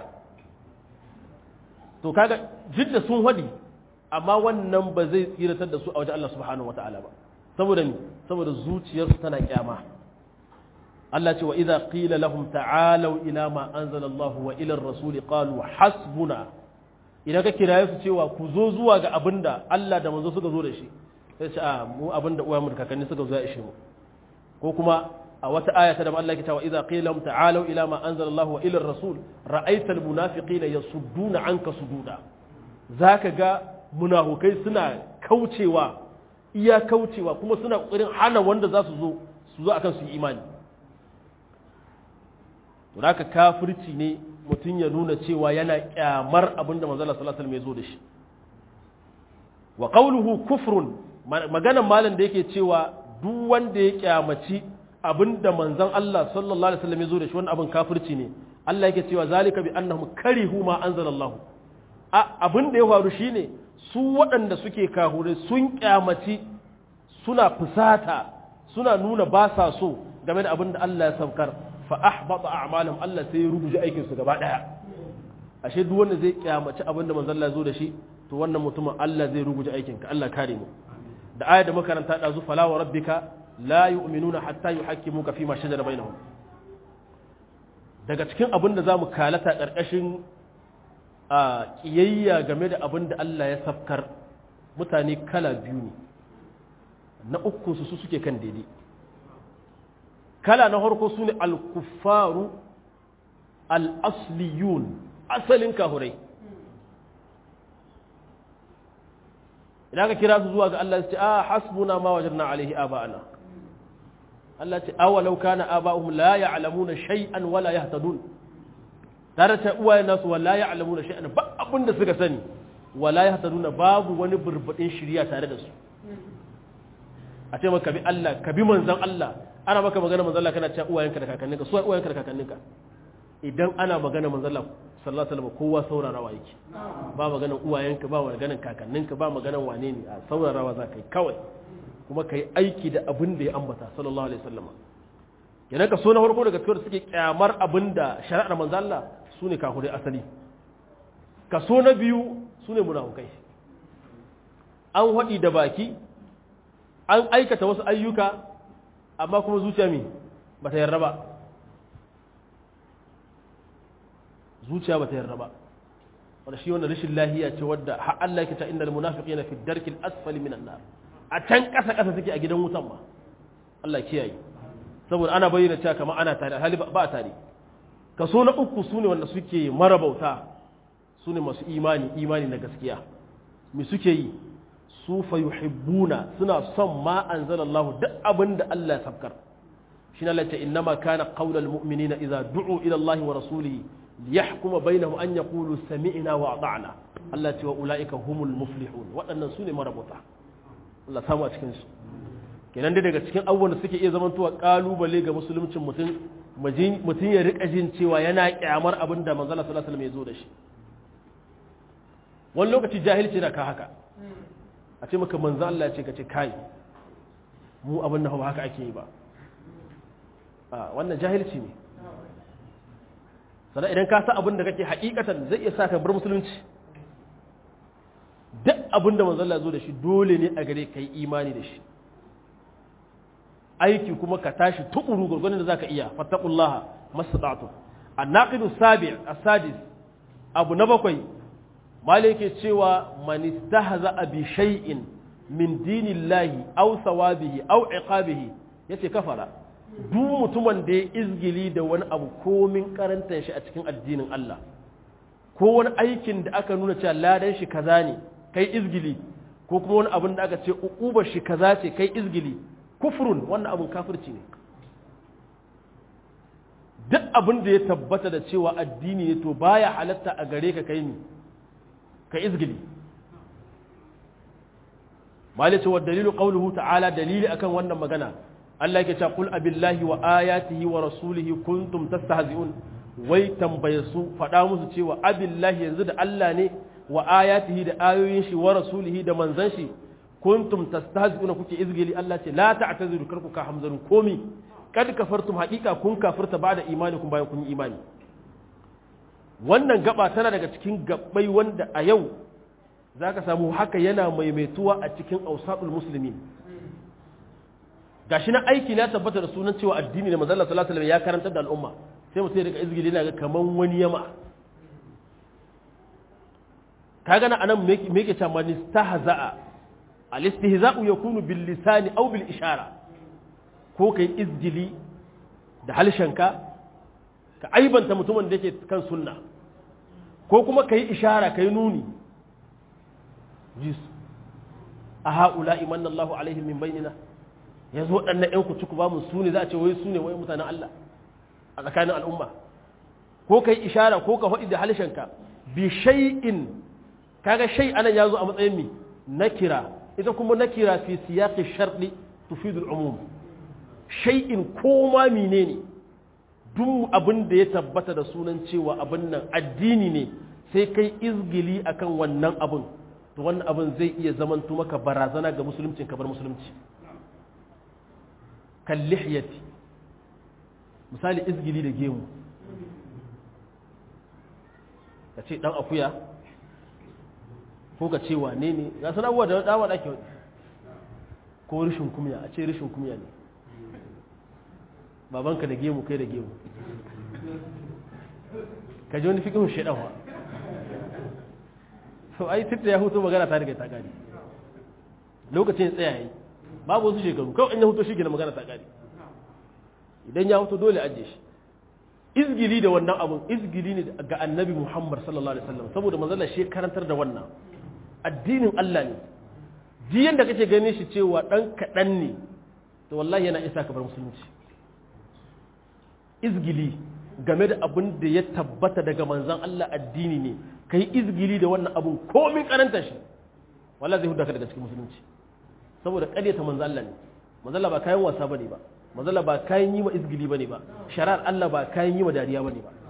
Speaker 1: to kaga jidda sun hadi amma wannan ba zai tsiratar da su a wajen Allah subhanahu wataala ba saboda mi saboda zuciyarsu tana kyama Allah ce wa idza qila lahum ta'alu ila ma anzala Allah wa ila ar-rasul qalu hasbuna idan ka kiraye su cewa ku zo zuwa ga abinda Allah da manzo suka zo da shi sai ce a mu abinda uwayenmu da kakanni suka zo ya ishe mu ko kuma a wata aya ta da Allah ke cewa idza qila lahum ta'alu ila ma anzala Allah wa ila ar-rasul ra'aita al-munafiqina yasudduna anka sududa zaka ga munafukai suna kaucewa iya kaucewa kuma suna kokarin hana wanda za su zo su zo akan su yi imani to haka kafirci ne mutum ya nuna cewa yana kyamar abinda manzo Allah sallallahu alaihi wasallam ya zo da shi wa qawluhu kufrun maganan malam da yake cewa duk wanda ya kyamaci abinda manzon Allah sallallahu alaihi wasallam ya zo da shi wannan abin kafirci ne Allah yake cewa zalika bi annahum karihu ma anzalallahu abin da ya faru shine su waɗanda suke kahure sun kyamaci suna fusata suna nuna ba sa so game da abin da Allah ya saukar fa ahbata a'malahum Allah sai ya rubuce aikin su gaba daya ashe duk wanda zai kyamaci abin da manzon Allah ya zo da shi to wannan mutumin Allah zai rubuce aikin ka Allah kare mu da aya da makaranta da zu fala wa rabbika la yu'minuna hatta yuhakkimuka fi ma shajara bainahum daga cikin abin da zamu kalata karkashin a ƙiyayya game da abin da Allah ya safkar mutane kala biyu ne na uku su suke kan daidai kala na harko su ne alkufaru al'asliyun asalin kahurai idan ka kira su zuwa ga Allah su ce a hasbuna ma wajen na alaihi aba'ana Allah ce awalau kana aba'uhum la ya'lamuna shay'an wala yahtadun tare ta uwayen nasu wala ya alamu da sha'ani ba abin da suka sani wala ya nuna babu wani burbuɗin shirya tare da su a ce maka bi Allah ka bi manzan Allah ana maka magana manzan Allah kana cewa uwayenka da kakanninka su uwayenka da kakanninka idan ana magana manzan Allah sallallahu alaihi wasallam kowa saurarawa yake ba maganan uwayenka ba maganan kakanninka ba maganan wane ne a saurarawa za ka yi kawai kuma ka yi aiki da abin da ya ambata sallallahu alaihi wasallam yana ka so na farko daga cikin suke kyamar abin da shari'ar manzo Allah su ne kafirai asali kaso na biyu su ne munafukai an haɗi da baki an aikata wasu ayyuka amma kuma zuciya mi ba ta yarda ba zuciya ba ta yarda ba wanda shi wanda rashin lahiya ce wadda har Allah yake ta innal munafiqina fi darkil asfali minan nar a can ƙasa ƙasa suke a gidan wutan ma Allah kiyaye saboda ana bayyana cewa kamar ana tare hali ba tare kaso na uku sune wanda suke marabauta sune masu imani imani na gaskiya me suke yi su fa yuhibbuna suna son ma anzalallahu duk abin da Allah ya sabkar shi na lati innama kana qaulal mu'minina idza du'u ila Allah wa rasulihi liyahkuma bainahum an yaqulu sami'na wa ata'na Allah ce wa ulaika humul muflihun waɗannan sune marabauta Allah samu a cikin su kenan dai daga cikin abubuwan da suke iya zamantowa kalubale ga musuluncin mutum mutum ya rika jin cewa yana kyamar abin da manzala sallallahu alaihi wasallam ya zo da shi wani lokaci jahilci na ka haka a ce maka manzo Allah ya ce ka ce kai mu abin nan ba haka ake yi ba a wannan jahilci ne sannan idan ka sa abin da kake hakikatan zai iya sa ka bar musulunci duk abin da manzo Allah ya zo da shi dole ne a gare kai imani da shi aiki kuma ka tashi tukuru gurgunin da zaka iya fattaqullaha mastata'tu an-naqidu sabi' as-sadis abu na bakwai malike cewa man istahza bi shay'in min dinillahi aw sawabihi aw iqabihi yace kafara duk mutumin da ya izgili da wani abu komin karantar shi a cikin addinin Allah ko wani aikin da aka nuna cewa ladan shi kaza ne kai izgili ko kuma wani abin da aka ce uqubar shi kaza ce kai izgili kufrun wannan abin kafirci ne duk abin da ya tabbata da cewa addini ne to baya halatta a gare ka kai ni ka izgili malice wa dalilu qawluhu ta'ala dalili akan wannan magana Allah yake cewa qul abillahi wa ayatihi wa rasulihi kuntum tastahzi'un wai tambaye su faɗa musu cewa abillahi yanzu da Allah ne wa ayatihi da ayoyin shi wa rasulihi da manzan shi kuntum tastahzi'una kuke izgili Allah ce la ta'taziru karku ka hamzarun komi kad kafartum haqiqa kun kafirta ba'da imanikum bayan kun yi imani wannan gaba tana daga cikin gabbai wanda a yau zaka samu haka yana maimaituwa a cikin ausatul muslimin gashi na aiki na tabbata da sunan cewa addini ne manzo Allah sallallahu alaihi wasallam ya karantar da al'umma sai mutum ya rika izgili na ga kaman wani yama kaga na anan me yake cewa man istahza'a al istihza'u yakunu bil lisani aw bil ishara ko kai izgili da halshenka ka aibanta mutumin da yake kan sunna ko kuma kai ishara kai nuni jis a haula imanna Allahu alaihim min bainina yanzu waɗannan ƴan ku ciku ba mu su ne za a ce wai su ne wai mutanen Allah a tsakanin al'umma ko kai ishara ko ka faɗi da halshenka bi shay'in kaga shay anan yazo a matsayin mi nakira ita kuma nakira fi siyaqi sharɗi tufidu al-umum shay'in ko ma menene duk abin da ya tabbata da sunan cewa abin nan addini ne sai kai izgili akan wannan abin to wannan abin zai iya zamanto maka barazana ga musulunci kabar musulunci kan lihiyati misali izgili da gemu ka ce dan akuya ko ka ce wane ne ga sana abubuwa da dama da ake ko rishin kumya a ce rishin kumya ne babanka da gemu kai da gemu ka ji wani fikihun shaidan wa so ai tun da ya hutu magana ta riga ta gari lokacin tsaya yi babu wasu shekaru kawai in ya hutu shi gina magana ta gari idan ya hutu dole ajiye shi izgili da wannan abun izgili ne ga annabi muhammad sallallahu alaihi wasallam saboda manzala shi karantar da wannan addinin allah ne jiyan da kake ganin shi cewa dan kaɗan ne to wallahi yana isa ka bar musulunci izgili game da abin da ya tabbata daga manzan Allah addini ne ka yi izgili da wannan abin komin karanta shi wala zai huda ka daga cikin musulunci saboda ƙaryata manzan Allah ne manzan Allah ba kayan wasa bane ba manzan Allah ba kayan yi ma izgili bane ba shari'ar Allah ba kayan yi ma dariya bane ba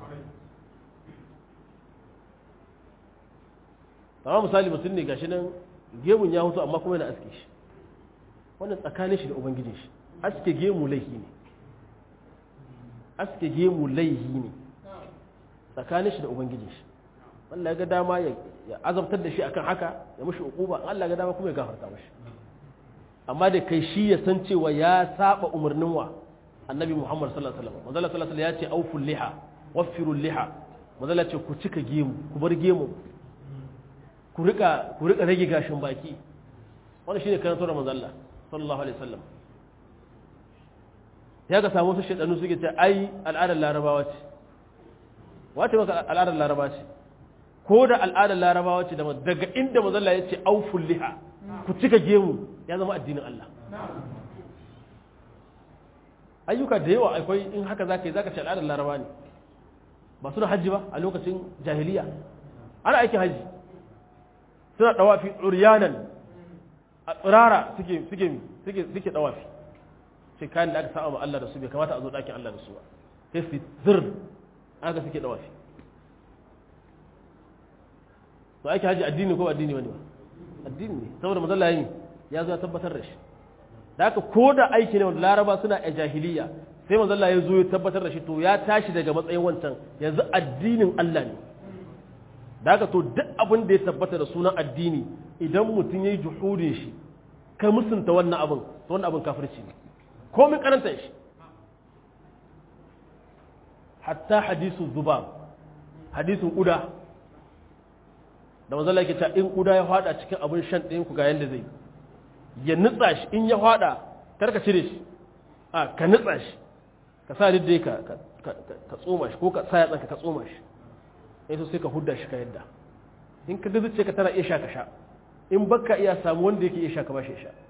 Speaker 1: amma misali mutum ne gashi nan gemun ya hutu amma kuma yana aske shi wannan tsakanin shi da ubangijin shi aske gemu laifi ne aske gemu laihi ne tsakanin shi da ubangijin shi Allah ya ga dama ya azabtar da shi akan haka ya mushi uquba Allah ya ga dama kuma ya gafarta mashi amma da kai shi ya san cewa ya saba umarnin wa annabi Muhammad sallallahu alaihi wasallam manzo sallallahu alaihi ya ce auful liha waffiru liha manzo ce ku cika gemu ku bar gemu ku rika ku rika rage gashin baki wannan shine karantar manzo Allah sallallahu alaihi wasallam ya ga samu su shaɗanu suke ce ai al'adar larabawa ce wace maka al'adar larabawa ce ko da al'adar larabawa ce daga inda mazalla ya ce auful liha ku cika gemu ya zama addinin Allah ayyuka da yawa akwai in haka zaka yi zaka ce al'adar larabawa ne ba suna hajji ba a lokacin jahiliya ana aikin hajji suna dawafi uryanan a tsirara suke suke suke suke dawafi sai kayan da aka saba ma Allah da su bai kamata a zo ɗakin Allah da su ba sai su zir aka suke dawafi to ake haji addini ko addini wani ba addini ne saboda mazalla yi ya zo ya tabbatar da shi da haka ko da aiki ne wanda laraba suna a jahiliya sai mazalla ya zo ya tabbatar da shi to ya tashi daga matsayin wancan yanzu addinin Allah ne da haka to duk abin da ya tabbata da sunan addini idan mutum ya yi juhudin shi ka musunta wannan abin to wannan abin kafirci ne komin karanta shi hatta hadisu zubab hadisun ƙuda da manzala yake ta in ƙuda ya fada cikin abin shan ɗayan ku ga yadda zai ya nutsa shi in ya fada karka cire shi a ka nutsa shi ka sa dai ka ka tsoma shi ko ka sa yatsanka ka tsoma shi sai sai ka hudda shi ka yadda in ka gazuce ka tana iya sha ka sha in baka iya samu wanda yake iya sha ka ba shi sha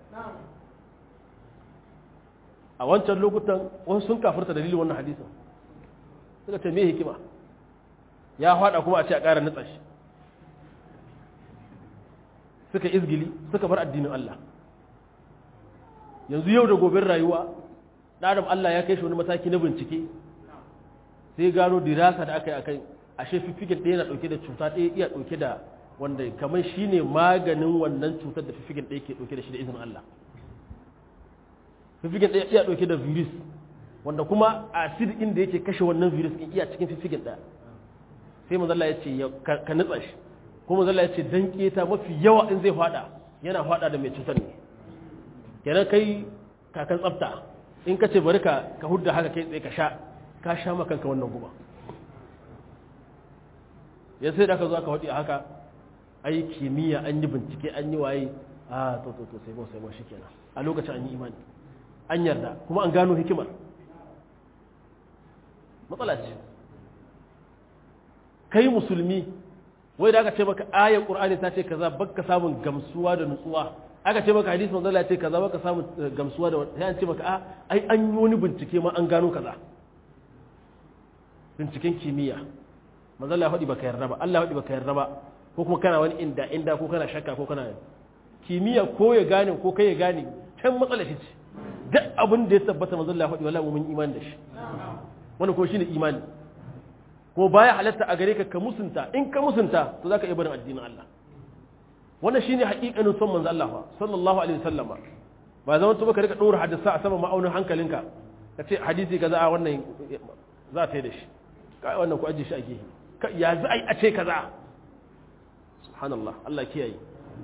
Speaker 1: a wancan lokutan wasu sun kafirta dalilin wannan hadisin suka ce me hikima ya fada kuma a ce a ƙara nutsa shi suka izgili suka bar addinin Allah yanzu yau da gobin rayuwa ɗaɗam Allah ya kai shi wani mataki na bincike sai gano dirasa da aka yi akan ashe fiffigen ɗaya na ɗauke da cuta ɗaya iya ɗauke da wanda kamar shi ne maganin wannan cutar da fiffigen ɗaya ke ɗauke da shi da izinin Allah fiffigen ɗaya iya ɗauke da virus wanda kuma acid ɗin da yake kashe wannan virus ɗin iya cikin fiffigen ɗaya sai manzala ya ce ka nutsa shi kuma manzala ya ce dan keta mafi yawa in zai fada yana fada da mai cutar ne kenan kai kakan tsafta in ka ce bari ka ka hudda haka kai tsaye ka sha ka sha makanka wannan guba ya sai da aka zo aka haɗi haka ai kimiyya an yi bincike an yi waye a to to to sai ba sai ba shikenan a lokacin an yi imani an yarda kuma an gano hikimar matsala ce kai musulmi wai da aka ce maka ayar qur'ani ta ce kaza baka samun gamsuwa da nutsuwa aka ce maka hadisi manzo Allah ya ce kaza baka samun gamsuwa da sai an ce maka a ai an yi wani bincike ma an gano kaza binciken kimiyya manzo Allah ya faɗi baka yarda ba Allah ya faɗi baka yarda ba ko kuma kana wani inda inda ko kana shakka ko kana kimiyya ko ya gane ko kai ya gane can matsala shi ce duk abin da ya tabbata manzo Allah ya faɗi wallahi mun imani da shi wannan ko shine imani ko baya halatta a gare ka ka musunta in ka musunta to zaka iya barin addinin Allah wannan shine haƙiƙanin son manzo Allah sallallahu alaihi wasallam ba zaman to baka rika dora hadisa a sama ma'aunin hankalinka ka ce hadisi kaza a wannan za ta yi da shi kai wannan ku aje shi a gehe ya za a yi a ce kaza subhanallah Allah kiyaye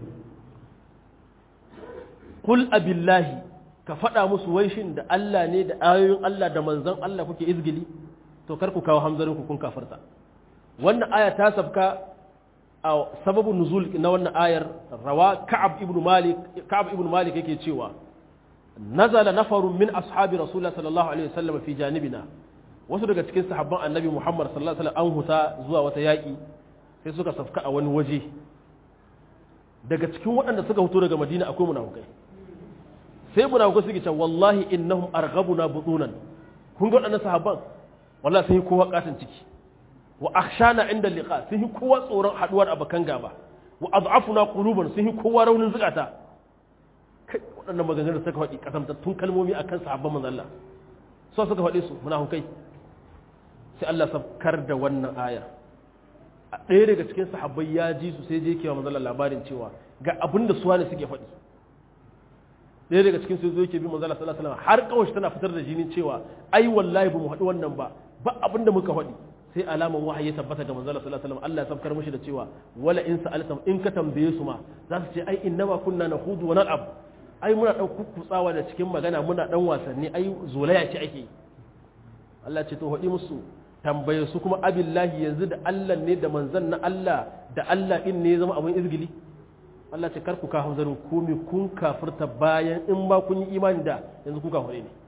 Speaker 1: kul abillahi ka faɗa musu waishin da Allah ne da ayoyin Allah da manzon Allah kuke izgili to kar ku kawo hamzarin ku kun kafarta wannan aya ta sabka a sababin nuzul na wannan ayar rawa ka'ab ibn malik ka'ab ibn malik yake cewa nazala nafarun min ashabi rasulullah sallallahu alaihi wasallam fi janibina wasu daga cikin sahabban annabi muhammad sallallahu alaihi wasallam an huta zuwa wata yaki sai suka safka a wani waje daga cikin waɗanda suka huto daga madina akwai munafukai sai munafukai suke cewa wallahi innahum arghabuna butunan kun ga waɗannan sahabban wallahi sun yi kowa katin ciki wa akhshana inda liqa sun yi kowa tsoron haduwar abakan gaba wa ad'afuna quluban sun yi kowa raunin zukata kai waɗannan maganganun suka faɗi kasamtattun kalmomi akan sahabban manzon Allah so suka faɗi su munafukai sai Allah sabkar da wannan ayar a ɗaya daga cikin sahabbai ya ji su sai je kewa manzon labarin cewa ga abin da suwa ne suke faɗi ɗaya daga cikin su zo yake bi manzon sallallahu alaihi wasallam har kawai tana fitar da jinin cewa ai wallahi ba mu haɗu wannan ba ba abin da muka faɗi sai alaman wahayi ya tabbata ga manzon sallallahu alaihi wasallam Allah ya sabkar mishi da cewa wala in sa'altum in ka tambaye su ma za su ce ai innama kunna nahudu wa nal'ab ai muna dan kukkutsawa da cikin magana muna dan wasanni ai zolaya ce ake Allah ce to haɗi musu tambaye su kuma abillahi yanzu da Allah ne da manzon na Allah da Allah in ne ya zama abin izgili Allah ce karku ka hanzarin komi kun kafirta bayan in ba kun yi imani da yanzu kun kafire ne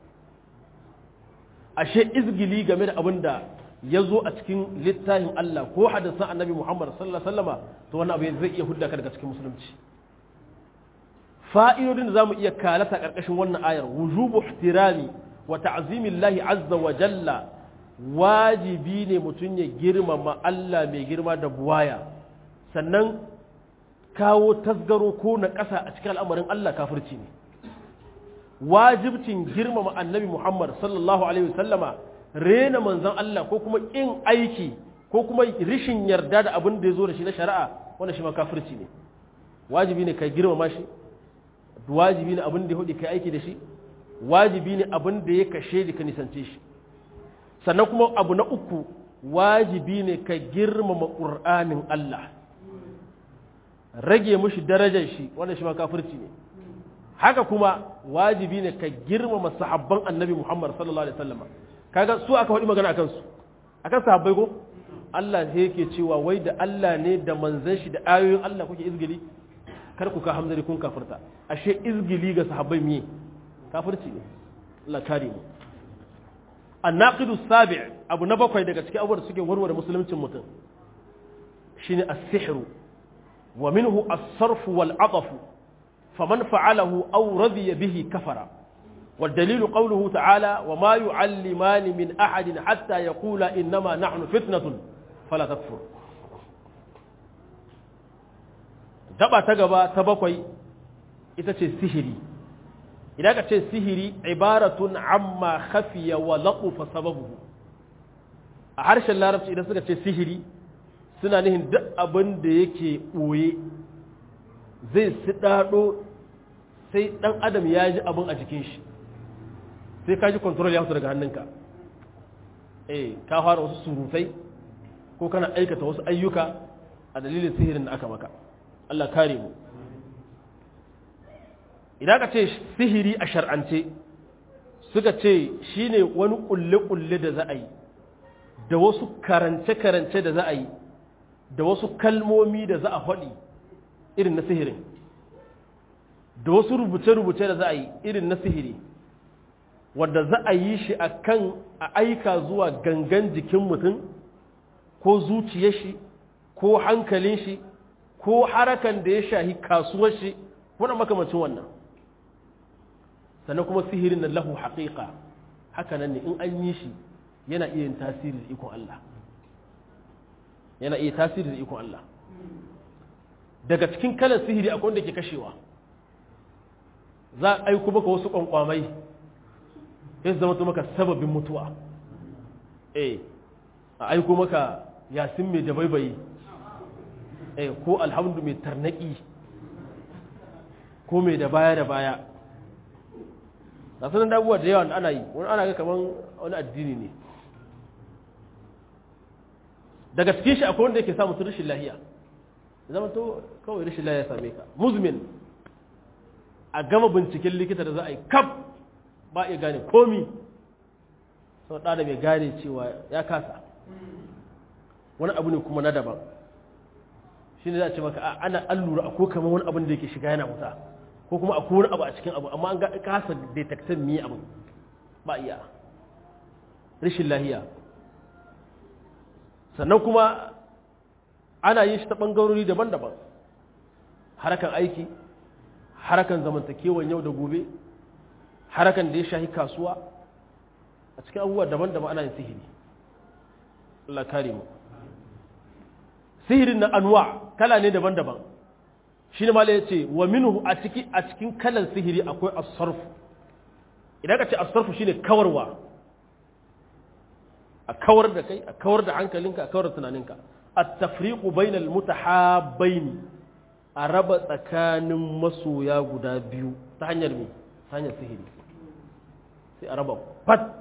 Speaker 1: ashe izgili game da abin da ya zo a cikin littafin Allah ko hadisan annabi Muhammad sallallahu alaihi wasallama to wannan abu zai iya hudda ka daga cikin musulunci fa'idodin da zamu iya kalata karkashin wannan ayar wujubu ihtirami wa ta'zimillahi azza wa jalla wajibi ne mutum ya girmama Allah mai girma da buwaya sannan kawo tasgaro ko na ƙasa a cikin al'amarin Allah kafirci ne wajibcin girmama annabi Muhammad sallallahu alaihi wasallama rena manzon Allah ko kuma in aiki ko kuma rishin yarda da abin da ya zo da shi na shari'a wannan shi ma kafirci ne wajibi ne kai girmama shi wajibi ne abin da ya hudu kai aiki da shi wajibi ne abin da ya kashe da ka nisance shi sannan kuma abu na uku wajibi ne ka girmama ƙur'anin Allah rage mushi darajar shi wannan shi ma kafirci ne haka kuma wajibi ne ka girmama sahabban annabi Muhammad sallallahu alaihi wasallam kaga su aka faɗi magana akan su akan sahabbai ko Allah sai yake cewa wai da Allah ne da manzon shi da ayoyin Allah kuke izgili kar ku ka hamzari kun kafirta ashe izgili ga sahabbai miye kafirci ne Allah kare mu annaqidu sabi' abu na bakwai daga cikin abubuwan da suke warware musuluncin mutum shine as-sihru wa minhu as-sarf wal 'ataf faman fa'alahu aw radiya bihi kafara والدليل قوله تعالى وما يعلمان من أحد حتى يقولا إنما نحن فتنة فلا تكفر دبا تغبا تبقي إتاتي السهري إذا كانت السهري عبارة عما خفي ولطف سببه أحرش الله ربش إذا سكت السهري suna nihin duk abin da yake ɓoye zai siɗaɗo sai ɗan adam ya ji abin a jikin shi sai ka ji control ya fito daga hannunka eh ka fara wasu surutai ko kana aikata wasu ayyuka a dalilin sihirin da aka maka Allah kare mu idan ka ce sihiri a shar'ance suka ce shine wani kulle-kulle da za a yi da wasu karance-karance da za a yi da wasu kalmomi da za a faɗi irin na sihirin da wasu rubuce-rubuce da za a yi irin na sihiri wadda za a yi shi a kan a aika zuwa gangan jikin mutum ko zuciyar shi ko hankalin shi ko harakan da ya shahi kasuwar shi wani makamacin wannan sannan kuma sihirin na lahu haƙiƙa haka nan ne in an yi shi yana iya yin tasiri da ikon Allah yana iya tasiri da ikon Allah daga cikin kalan sihiri akwai wanda ke kashewa za a aiko maka wasu ƙwanƙwamai ya zama to maka sababin mutuwa eh a aiko maka yasin mai dabaibayi eh ko alhamdu mai tarnaki ko mai da baya da baya na sanar da abubuwa da yawa ana yi wani ana ga kamar wani addini ne daga cikin shi akwai wanda yake samun su rashin lahiya zama to kawai rashin lahiya same ka muzmin a gama binciken likita da za a yi kaf ba iya gane komi sau da mai gane cewa ya kasa wani abu ne kuma na daban shi ne za a ce maka ana allura a ko kamar wani abin da yake shiga yana wuta ko kuma a wani abu a cikin abu amma an ga kasa detektan mi abu ba iya rashin lahiya sannan kuma ana yin shi ta ɓangarori daban-daban harakan aiki harakan zamantakewan yau da gobe harakan da ya shahi kasuwa a cikin abubuwa daban-daban ana yin sihiri Allah kare mu sihirin na anwa kala ne daban-daban shi ne mala ya ce wa minhu a ciki a cikin kalan sihiri akwai asarfu idan ka ce asarfu shine kawarwa a kawar da kai a kawar da hankalinka a kawar da tunaninka at-tafriqu bainal mutahabbain a raba tsakanin masoya guda biyu ta hanyar me ta hanyar sihiri sai a raba fat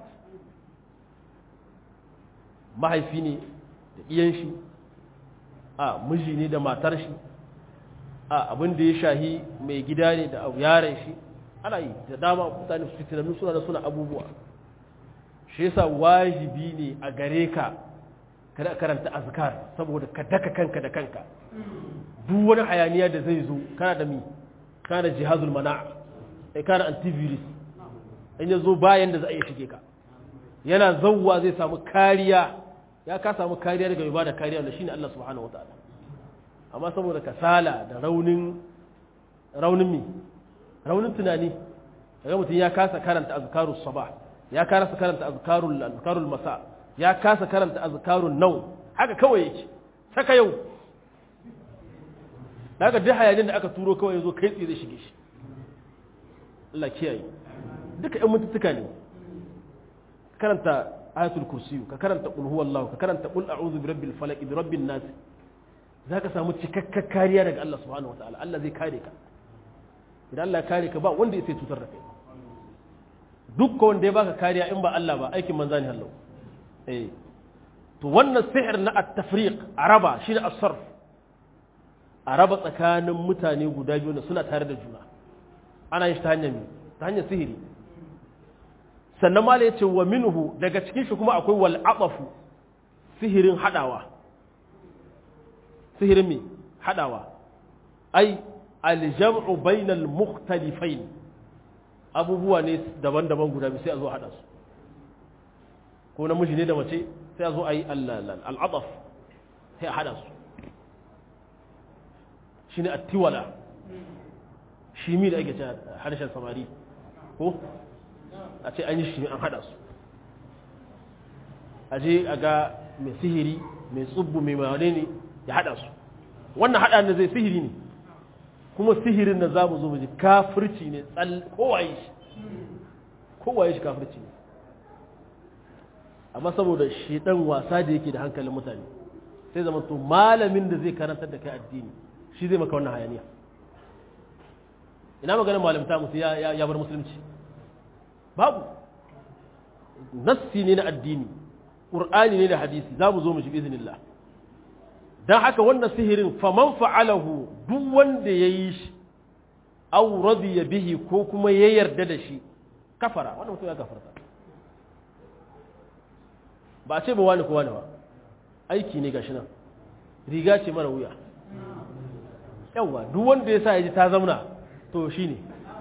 Speaker 1: mahaifi ne da iyan shi a miji ne da matar shi a abin da ya shahi mai gida ne da yaren shi ana yi da dama mutane su fitinannu suna da suna abubuwa shi yasa wajibi ne a gare ka kada karanta azkar saboda ka daka kanka da kanka duk wani hayaniya da zai zo kana da mi kana da jihazul mana ai kana antivirus in ya zo bayan da za a iya shige ka yana zauwa zai samu kariya ya ka samu kariya daga mai bada kariya wanda shine Allah subhanahu wataala amma saboda kasala da raunin raunin mi raunin tunani daga mutum ya kasa karanta azkarus sabah ya kasa karanta azkarul azkarul masa ya kasa karanta azkarun nau haka kawai yake saka yau daga duk hayanin da aka turo kawai yazo kai tsaye zai shige shi Allah kiyaye duka ɗan mutuntuka ne karanta ayatul kursiyu ka karanta qul huwallahu ka karanta qul a'udhu birabbil falaq bi rabbin nas zaka samu cikakkar kariya daga Allah subhanahu wataala Allah zai kare ka idan Allah ya kare ka ba wanda ya sai tutar da kai duk wanda ya baka kariya in ba Allah ba aikin manzani hallau eh to wannan sihir na at-tafriq araba shine as-sarf araba tsakanin mutane guda biyu da suna tare da juna ana yin ta hanyar ta hanyar sihiri sannan mala yace wa minhu daga cikin shi kuma akwai wal aqafu sihirin hadawa sihirin me hadawa ai al-jam'u bainal mukhtalifain abubuwa ne daban-daban guda biyu sai a zo haɗa su ko namiji ne da mace sai a zo a yi al'adaf sai a haɗa su shi ne attiwala shi mi da ake ce harshen samari ko a ce an yi shi an haɗa su a je a ga mai sihiri mai tsubbu mai mawane ne ya haɗa su wannan haɗa da zai sihiri ne kuma sihirin da za mu zo mu ji kafirci ne kowaye shi kowaye shi kafirci ne amma saboda shi dan wasa da yake da hankalin mutane sai zama to malamin da zai karantar da kai addini shi zai maka wannan hayaniya ina maganin malamta musu ya bar musulunci babu nassi ne na addini ƙur'ani ne da hadisi za mu zo mu shi izinillah don haka wannan sihirin faman fa'alahu duk wanda ya yi shi aw radiya bihi ko kuma ya yarda da shi kafara wannan mutum ya kafarta ba a ce ba wani ko wani ba aiki ne gashi nan riga ce mara wuya yawwa duk wanda ya sa ya ji ta zauna to shi ne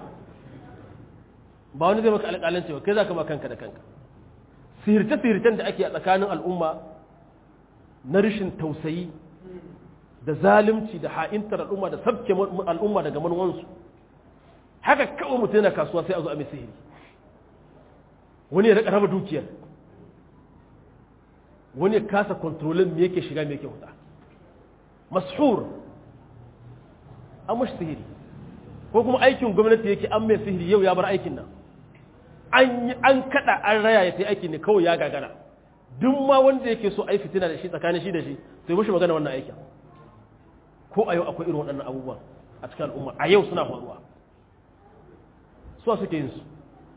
Speaker 1: ba wani zai maka alƙalanci ba kai za ka ma kanka da kanka sihirce-sihircen da ake a tsakanin al'umma na rashin tausayi da zalunci da ha'intar al'umma da sabke al'umma daga manuwansu haka kawai mutum yana kasuwa sai a zo a mai sihiri wani ya rika raba dukiyar wani ya kasa kontrolin me yake shiga me yake huta mashur an mashi sihiri ko kuma aikin gwamnati yake an mai sihiri yau ya bar aikin nan an kada an raya ya sai aikin ne kawai ya gagara duk ma wanda yake so ai fitina da shi tsakanin shi da shi sai mushi magana wannan aikin ko a yau akwai irin waɗannan abubuwan a cikin al'umma a yau suna faruwa so suke yin su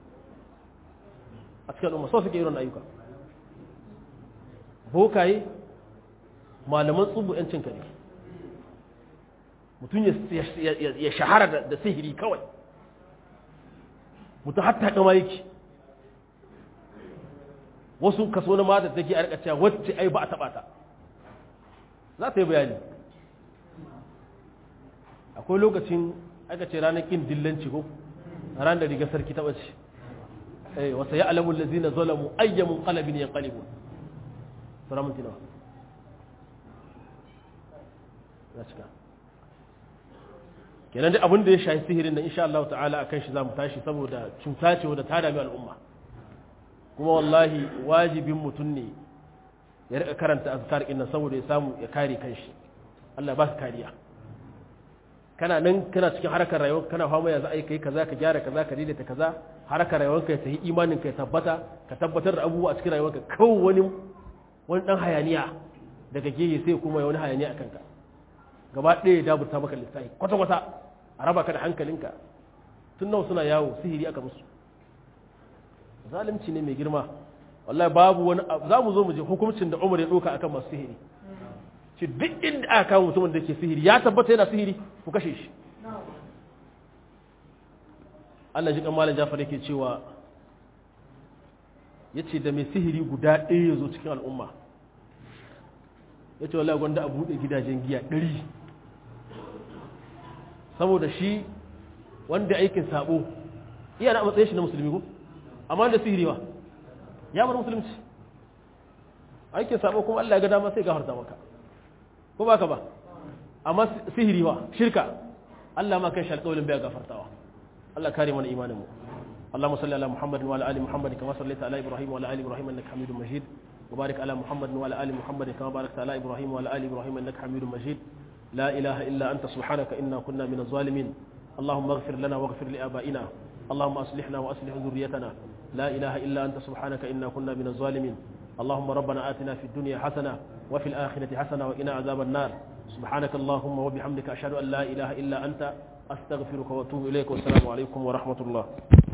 Speaker 1: a cikin al'umma so suke irin ayyuka bokaye malaman tsubu yancin kare mutum ya shahara da sihiri kawai mutum hatta kama yake wasu kaso na mata take a rikaciya wacce ai ba a taba ta za ta yi bayani akwai lokacin aka ce ranar kin dillanci ko ran da riga sarki ta bace eh wasa ya alamu allazina zalamu ayyamun qalbin yanqalibun sura mun tinawa ya cika kenan dai abin da ya shafi sihirin nan insha Allah ta'ala akan shi zamu tashi saboda cuta ce wadda ta dami al'umma kuma wallahi wajibin mutum ne ya rika karanta azkar din nan saboda ya samu ya kare kanshi Allah ba ka kariya kana nan kana cikin harkar rayuwa kana fama ya za a yi kai kaza ka gyara kaza ka daidaita kaza harkar rayuwarka ya tafi imanin ka ya tabbata ka tabbatar da abubuwa a cikin rayuwarka kawai wani wani dan hayaniya daga gehe sai kuma ya wani hayaniya a kanka gaba ɗaya ya daburta maka lissafi kwata-kwata a raba ka da hankalinka tun nawa suna yawo sihiri aka musu zalunci ne mai girma wallahi babu wani za mu zo mu je hukuncin da umar ya ɗauka akan masu sihiri shi duk inda aka kawo mutumin da ke sihiri ya tabbata yana sihiri ku kashe shi Allah ji malam Jafar yake cewa ya ce da mai sihiri guda ɗaya ya zo cikin al'umma ya ce wallahi gwanda a buɗe gidajen giya ɗari saboda shi wanda aikin sabo iya na matsayin shi na musulmi ko amma da sihiri ba ya bar musulunci aikin sabo kuma Allah ya ga dama sai gafarta maka ko baka ba amma sihiri ba shirka Allah ma kan shi alƙawarin bai gafartawa Allah kare mana imanin mu اللهم صل على محمد وعلى ال محمد كما صليت على ابراهيم وعلى ال ابراهيم انك حميد مجيد وبارك على محمد وعلى ال محمد كما باركت على ابراهيم وعلى ال ابراهيم انك حميد مجيد لا اله الا انت سبحانك انا كنا من الظالمين اللهم اغفر لنا واغفر لابائنا اللهم اصلحنا واصلح ذريتنا لا اله الا انت سبحانك انا كنا من الظالمين اللهم ربنا اتنا في الدنيا حسنه وفي الاخره حسنه وقنا عذاب النار سبحانك اللهم وبحمدك اشهد ان لا اله الا انت استغفرك واتوب اليك والسلام عليكم ورحمه الله